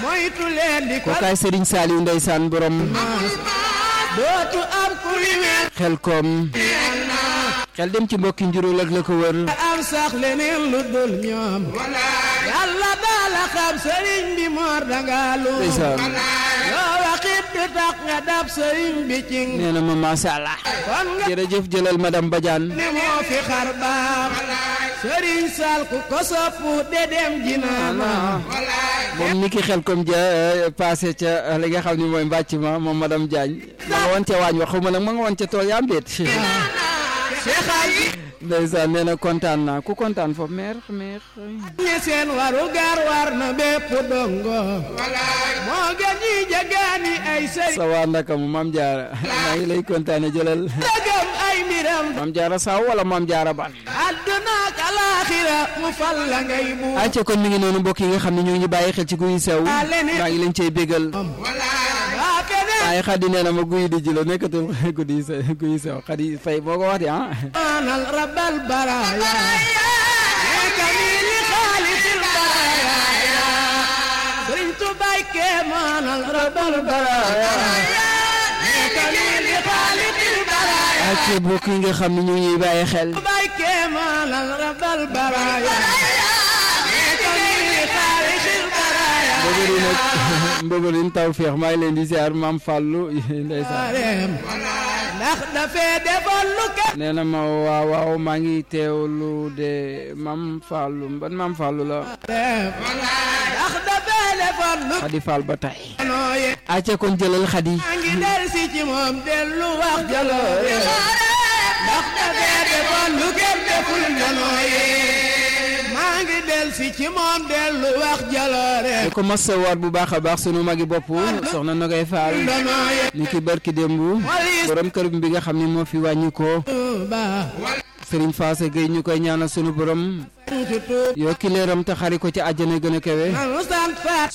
moytu leen di ko kookaay Serigne Saliou ndeysaan borom dootu am ku li mel xel koom xel dem ci mbokki njurul ak la ko wër am sax leneen lu dul ñoom yàlla daala xam sëriñ bi moor danga lu ndeysaan yoo waxit du tax nga dab sëriñ bi cing nee na ma masha Allah kon nga jërëjëf jëlal madame Badiane ne moo fi xar baax sëriñ sal ku ko soppu de dem jinaana moom ni ki xel comme ja passé ca li nga xam ni mooy mbàcc ma moom madame Diagne ma nga woon ca waañ wax xaw ma nag ma nga woon ca tool yaam déet Cheikh Ali ndeysaan nee na kontaan naa ku kontaan foofu meer meer ñi seen waru gar war na bépp dongo moo gën ñi jagaani ay sëriñ sa waa ndaka mu maam jaara maa ngi lay kontaane jëlal dëggam ay mbiram maam jaara saw wala maam jaara ban àdduna ak alaaxira mu fal la ngay bu acca kon mi ngi noonu mbokk yi nga xam ne ñoo ngi bàyyi xel ci guy sew maa ngi leen cey bégal waa feneen waaye xadi nee na ma guy di ji la nekkatul guddi se guy sew xadi fay moo ko wax di ah maanal rabbal baraaya nekka nii li xaalisil baraaya sëriñ Tuubaa ke maanal rabbal baraaya nekka nii li xaalisil baraaya acca mbokk yi nga xam ne ñoo ngi bàyyi xel Tuubaa ke maanal rabbal baraaya nekka nii li xaalisil baraaya mbëgëri nag mbëgërin taw feex maa ngi leen di ziar maam Fallou ndeysaan Areem ndax dafee defoon lu kenn nee na ma waaw waaw maa ngi teewlu de maam Fallou ban maam Fallou la def ndax dafee defoon lu xadi Fall ba tey nooye acca kon jëlal xadi maa ngi del si ci moom dellu wax jaloore ndax dafee defoon lu kenn deful nanooye maa ngi del si ci moom dellu wax jaloore di ko masawaat bu baax a baax sunu magi bopp soxna Nogay Fall nanooye ni ki barki démb borom kër bi nga xam ne moo fi wàññi ko Tuuba Serigne Fassé Gueye ñu koy ñaanal sunu borom ci Tuuba yokki leeram te xari ko ci àjjana gën a kawe nanu sant faat